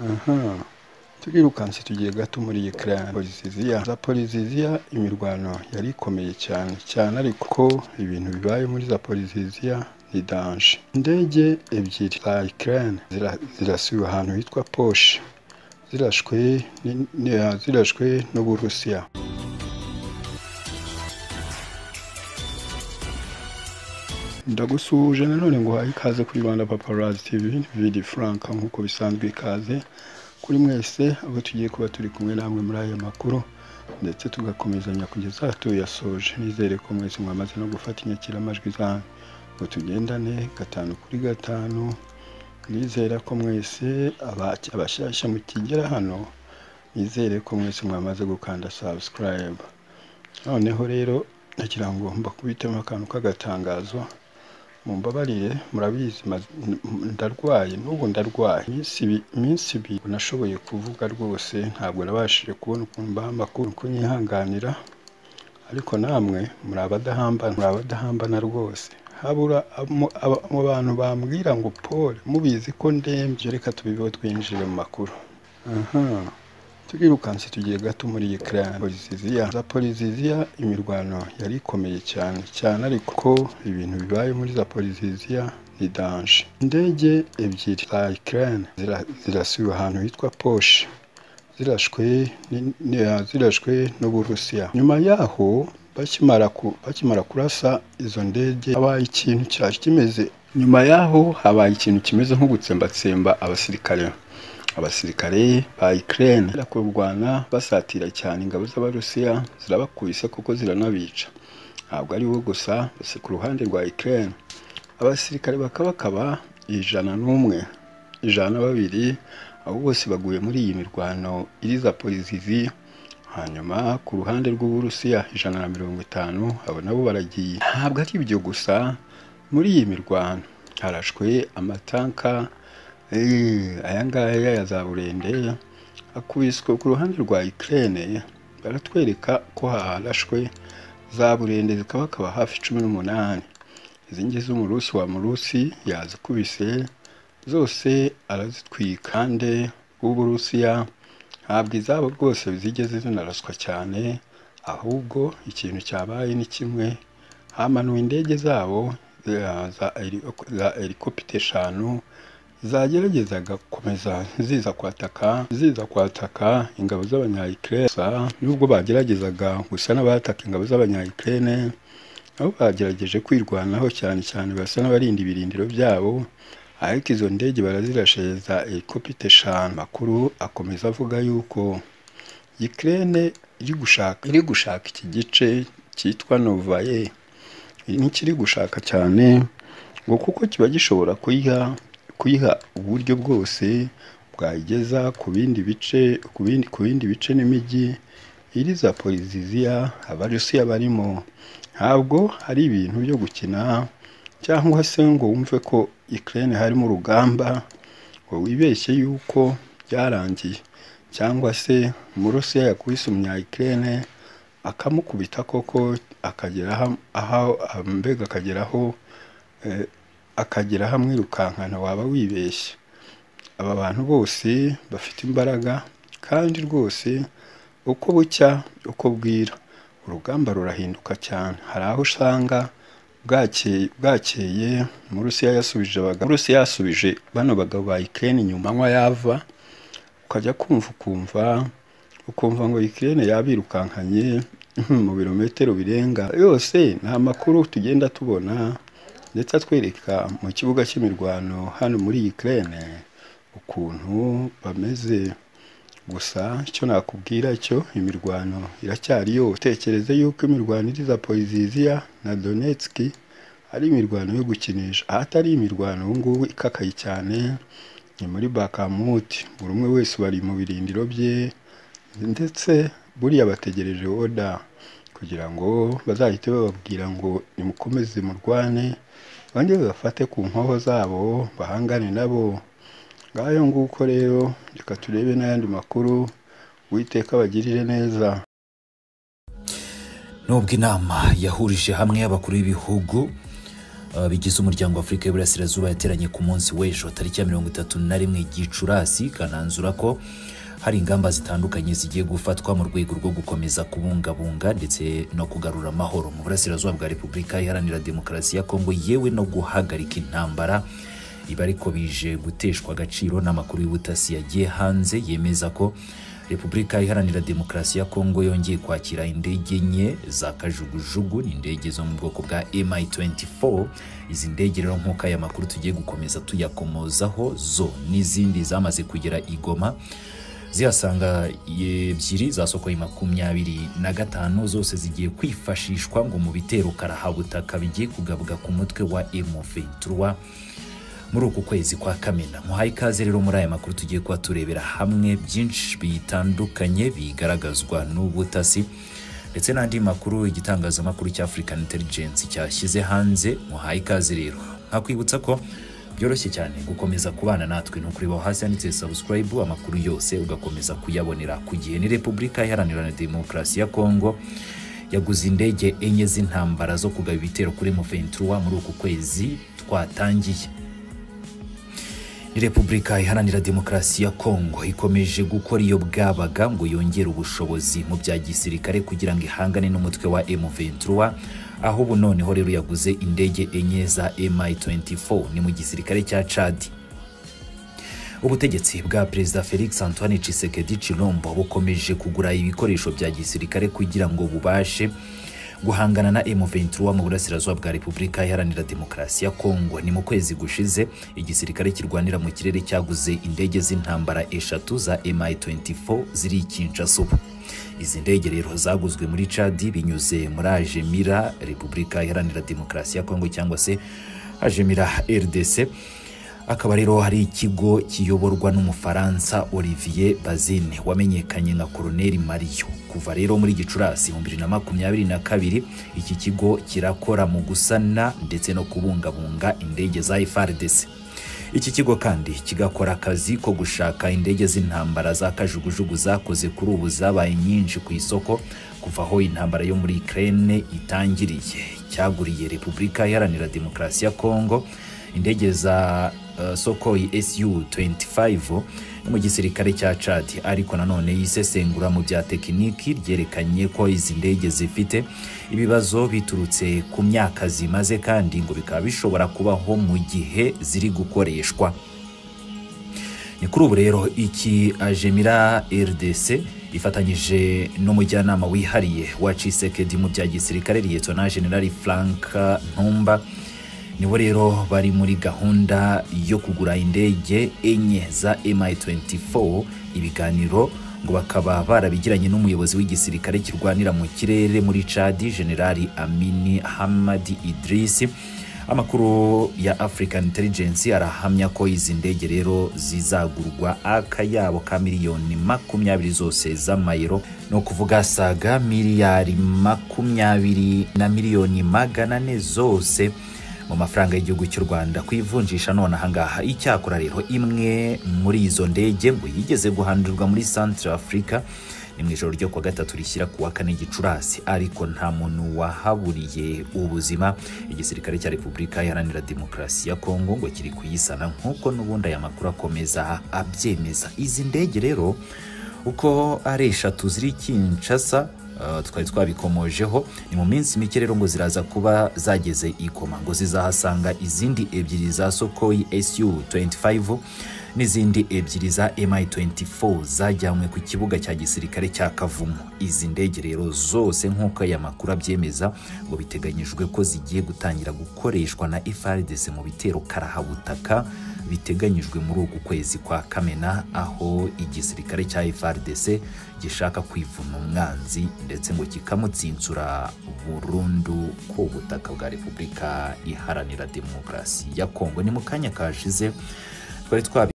aha turirukanse tugiye gato muri iyi clan poliziziya za poliziziya imirwano yari ikomeye cyane cyane ariko ko ibintu bibaye muri za poliziziya ni danje indege ebyiri za ikirane zirasiwe ahantu hitwa poshe zirashwe ni- ni- zirashwe n'uburusiya ndagusuhuje nanone ngo uhaye ikaze kuri rwanda paparazzi tv vidi frank nk'uko bisanzwe ikaze kuri mwese aho tugiye kuba turi kumwe namwe muri aya makuru ndetse tugakomezanya kugeza tuyasoje nizere ko mwese mwamaze no gufata inyakiramajwi zanyu ngo tugendane gatanu kuri gatanu nizera ko mwese aba- abashyashya mukigera hano nizere ko mwese mwamaze gukanda subscribe noneho rero nagira ngo mbakubitemo akantu k'agatangazo mumbabarire murabizi ma- ndarwaye n'ubu ndarwaye iminsi ibi- iminsi ibiri nashoboye kuvuga rwose ntabwo nabashije kubona ukuntu mbaha amakuru uko nyihanganira ariko namwe muri abadahambana muri abadahambana rwose habura mu aba- mu bantu bambwira ngo pole mubizi ko ndembye reka tubibeho twinjire mu makuru aha turirukanse tugiye gato muri iyi clan poliziziya za poliziziya imirwano yari ikomeye cyane cyane ariko ko ibintu bibaye muri za poliziziya ni danje indege ebyiri za ikirane zirasiwe ahantu hitwa poshe zirashwe ni- ni- zirashwe n'uburusiya nyuma yaho bakimara ku- bakimara kurasa izo ndege habaye ikintu cyari kimeze nyuma yaho habaye ikintu kimeze nko gutsembatsemba abasirikare abasirikare ba Ukraine bari kurwana basatira cyane ingabo z'abarusiya zirabakubise kuko ziranabica ntabwo ari bo gusa gusa ku ruhande rwa Ukraine abasirikare bakabakaba ijana n'umwe ijana na babiri abo bose baguye muri iyi mirwano iri za polizizi hanyuma ku ruhande rw'uburusiya ijana na mirongo itanu abo nabo baragiye ntabwo ari ibyo gusa muri iyi mirwano harashwe amatanka eh, aya ngaya ya za burende akubiswe ku ruhande rwa Ukraine baratwereka ko harashwe za burende zikabakaba hafi cumi n'umunani izi ngizi umurusi wa murusi yazikubise zose arazitwika kandi uburusiya ntabwo izabo rwose zigeze zinaraswa cyane ahubwo ikintu cyabaye ni kimwe hamanuwe indege zabo za- za heli- za helikopita eshanu zageragezaga gukomeza ziza kwataka ziza kwataka ingabo z'abanyayikirene gusa nubwo bageragezaga gusa n'abataka ingabo z'abanyayikirene nabo bagerageje kwirwanaho cyane cyane basa n'abarinda ibirindiro byabo ariko izo ndege barazirasheza helikopita eshanu makuru akomeza avuga yuko Ukraine iri gushaka iri gushaka iki gice cyitwa Novaye nikiri gushaka cyane ngo kuko kiba gishobora kuyiha kuyiha uburyo bwose bwayigeza ku bindi bice ku bindi ku bindi bice n'imijyi iri za poliziziya abarusiya barimo ntabwo hari ibintu byo gukina cyangwa se ngo wumve ko Ukraine harimo urugamba ngo wibeshye yuko byarangiye cyangwa se umurusiya yakubise umunya Ukraine akamukubita koko akagera ham- aho mbega akageraho eh, akagera hamwe wirukankana waba wibeshye aba bantu bose bafite imbaraga kandi rwose uko bucya uko bwira urugamba rurahinduka cyane hari aho usanga bwakeye bwakeye murusiya yasubije abagabo murusiya yasubije bano bagabo ba ikirere inyuma anywa yava ukajya kumva ukumva ukumva ngo ikirere yabirukankanye mu birometero birenga yose ni amakuru tugenda tubona ndetse atwereka mu kibuga cy'imirwano hano muri Ukraine ukuntu bameze gusa icyo nakubwira cyo imirwano iracyari yo utekereze yuko imirwano iri za Poliziziya na Donetsk ari imirwano yo gukinisha aho atari imirwano ubu ngubu ikakaye cyane ni muri Bakamut buri umwe wese bari mu birindiro bye ndetse buriya bategereje oda kugira ngo bazahite bababwira ngo nimukomeze murwane bongere babafate ku nkoho zabo bahangane nabo ngayo nguko rero reka turebe n'ayandi makuru uwiteka abagirire neza nubwo inama yahurije hamwe y'abakuru b'ibihugu bigize umuryango w'afurika y'uburasirazuba yateranye ku munsi w'ejo tariki ya mirongo itatu na rimwe gicurasi ikananzura ko hari ingamba zitandukanye zigiye gufatwa mu rwego rwo gukomeza kubungabunga ndetse no kugarura amahoro mu burasirazuba bwa repubulika iharanira demokarasi ya kongo yewe no guhagarika intambara ibi ariko bije guteshwa agaciro n'amakuru y'ubutasi yagiye hanze yemeza ko repubulika iharanira demokarasi ya kongo yongeye kwakira indege nke za kajugujugu ni indege zo mu bwoko bwa mi24 izi ndege rero nk'uko aya makuru tugiye gukomeza tuyakomozaho zo n'izindi zamaze kugera i goma zihasanga ebyiri zasokoye makumyabiri na gatanu zose zigiye kwifashishwa ngo mu bitero karahabutaka bigiye kugabuga ku mutwe wa M23 muri uku kwezi kwa kamena muhaye ikaze rero muri aya makuru tugiye kuba turebera hamwe byinshi bitandukanye bigaragazwa n'ubutasi ndetse n'andi makuru igitangazamakuru cya African Intelligence cyashyize hanze muhaye ikaze rero nkakwibutsa ko byoroshye cyane gukomeza kubana natwe ni ukureba hasi handitse subscribe amakuru yose ugakomeza kuyabonera ku gihe ni repubulika iharanira demokarasi ya kongo yaguze indege enye z'intambara zo kugaba ibitero kuri muventura muri uku kwezi twatangiye ni repubulika iharanira demokarasi ya kongo ikomeje gukora iyo bwabaga ngo yongere ubushobozi mu bya gisirikare kugira ngo ihangane n'umutwe wa M23 aho ubu noneho rero yaguze indege enye za MI24 ni mu gisirikare cya Chad ubutegetsi bwa perezida Felix Antoine Tshisekedi Chilombo bukomeje kugura ibikoresho bya gisirikare kugira ngo bubashe guhangana na M23 mu burasirazuba bwa Repubulika Iharanira Demokarasi ya Kongo ni mu kwezi gushize igisirikare kirwanira mu kirere cyaguze indege z'intambara eshatu za MI24 ziri Kinshasa izi ndege rero zaguzwe muri Chad binyuze muri Ajemira Repubulika Iharanira Demokarasi ya Kongo cyangwa se Ajemira RDC akaba rero hari ikigo kiyoborwa n'umufaransa Olivier Bazine wamenyekanye nka Colonel Mario kuva rero muri Gicurasi mu 2022 iki kigo kirakora mu gusana ndetse no kubungabunga indege za FARDC iki kigo kandi kigakora akazi ko gushaka indege z'intambara za kajugujugu zakoze kuri ubu zabaye nyinshi ku isoko kuva aho intambara yo muri Ukraine itangiriye cyaguriye Repubulika Iharanira Demokarasi ya Kongo indege za uh, Sokoi SU-25 mu gisirikare cya Chad ariko nanone yisesengura mu bya tekiniki ryerekanye ko izi ndege zifite ibibazo biturutse ku myaka zimaze kandi ngo bikaba bishobora kubaho mu gihe ziri gukoreshwa ni kuri ubu rero iki ajemira RDC ifatanyije n'umujyanama wihariye wa Tshisekedi mu bya gisirikare Lieutenant General Frank Ntumba nibo rero bari muri gahunda yo kugura indege enye za MI24 ibiganiro ngo bakaba barabigiranye n'umuyobozi w'igisirikare kirwanira mu kirere muri Chad General Amini Hamadi Idris amakuru ya African Intelligence arahamya ko izi ndege rero zizagurwa akayabo ka miliyoni makumyabiri zose z'amayero ni ukuvuga saga miliyari makumyabiri na miliyoni magana ane zose mu mafaranga y'igihugu cy'u Rwanda kwivunjisha none ahangaha icyakora rero imwe muri izo ndege ngo yigeze guhanurwa muri Central Africa ni mu ijoro ryo kuwa gatatu rishyira ku wa kane gicurasi ariko nta muntu wahaburiye ubuzima igisirikare cya repubulika iharanira demokarasi ya kongo ngo kiri kuyisana nk'uko n'ubundi aya makuru akomeza abyemeza izi ndege rero uko ari eshatu ziri kinshasa twari twabikomojeho ni mu minsi mike rero ngo ziraza kuba zageze ikoma ngo zizahasanga izindi ebyiri za sokoyi su 25 n'izindi ebyiri za mi24 zajyanywe ku kibuga cya gisirikare cya kavumu izi ndege rero zose nk'uko aya makuru abyemeza ngo biteganyijwe ko zigiye gutangira gukoreshwa na frdc mu bitero karahabutaka biteganyijwe muri uku kwezi kwa kamena aho igisirikare cya frdc gishaka kwivuna umwanzi ndetse ngo kikamutsinsura burundu ku butaka bwa repubulika iharanira demokarasi ya kongo ni mu kanya kashize twari twabi